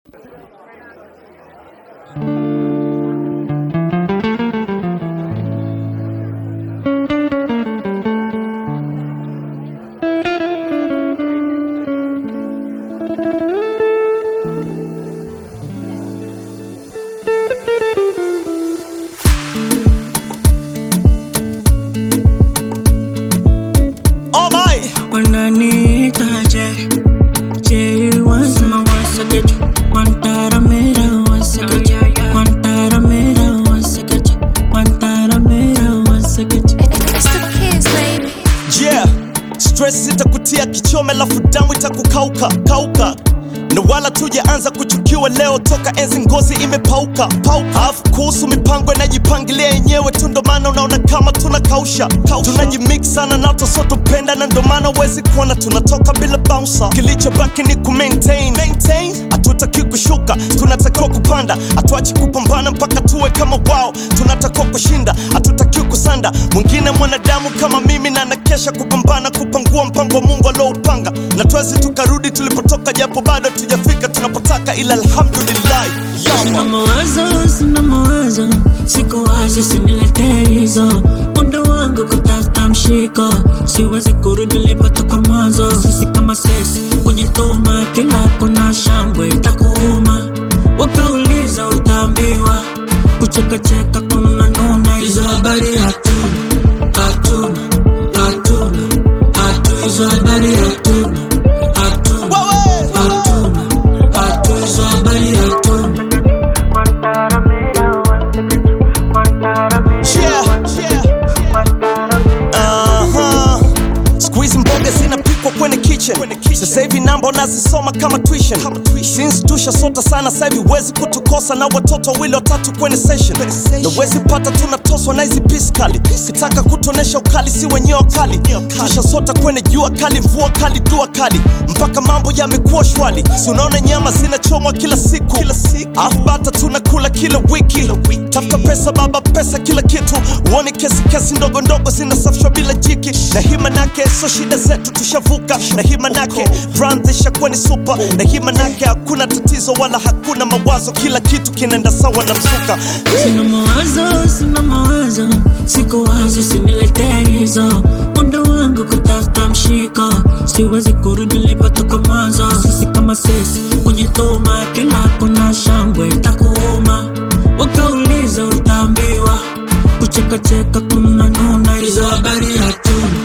Oh my! Wananiita je Je wasema wasekeje Wantaramera wasekeje Wantaramera wasekeje Wantaramera wasekeje It's the kids, baby. Yeah, stress itakutia kichome, lafu damu itakukauka kauka na wala tujaanza kuchukiwa leo, toka enzi ngozi imepauka pauka. Alafu kuhusu mipango inajipangilia yenyewe tu, ndo maana unaona kama tunakausha kausha. Tunajimix sana na tusotopenda, na ndo maana wezi kuona tunatoka bila bouncer. Kilichobaki ni ku maintain maintain, hatutaki kushuka, tunatakiwa kupanda, hatuachi kupambana mpaka tuwe kama wao. Tunatakiwa kushinda, hatutaki kusanda. Mwingine mwanadamu kama mimi na nakesha kupambana kupangua mpango wa Mungu alioupanga, na twezi tukarudi tulipotoka, japo bado tujafika tunapotaka, ila alhamdulillah. Sina Yawa. mawazo, sina mawazo Siku wazi siniletee hizo Muda wangu kutafuta mshiko Siwezi kurudi nilipotoka mwanzo Sisi kama sisi kujituma Kila kuna shangwe itakuuma Wakauliza utaambiwa Kuchekacheka kuna nuna Hizo habari hatuna Hatuna Hatuna Hatuna Hizo habari hatuna Hatuna Wewe. Hatuna Hatuna Hizo habari hatuna Yeah, yeah. Aha. Siku hizi mboga zinapikwa kwenye kitchen. Sasa hivi namba nazisoma kama tuition. Since tushasota sana sasa hivi wezi kutukosa na watoto wawili watatu kwenye session. Na wezi pata tunatoswa na hizi pisi kali. Kitaka kutuonesha ukali si wenyewe kali. Tushasota kwenye jua kali, mvua kali, dua kali. Mpaka mambo yamekuwa shwali. Si unaona nyama zinachomwa kila siku. Kila siku. Afu bata tunakula kila wiki. Tafuta pesa baba, pesa kila kitu. Uone kesi kesi ndogo ndogo zinasafishwa bila jiki. Na hii manake so shida zetu tushavuka. Na hii manake brand ishakuwa ni super. Na hii manake hakuna tatizo wala hakuna mawazo, kila kitu kinaenda sawa na msuka. Sina mawazo, sina mawazo, siku wazi siniletee hizo. Muda wangu kutafuta mshiko, siwezi kurudi nilipotoka mwanzo. Sisi kama sisi kujituma, kila kuna shangwe itakuuma. Wakauliza utaambiwa, kuchekacheka kuna nuna, hizo habari hatuna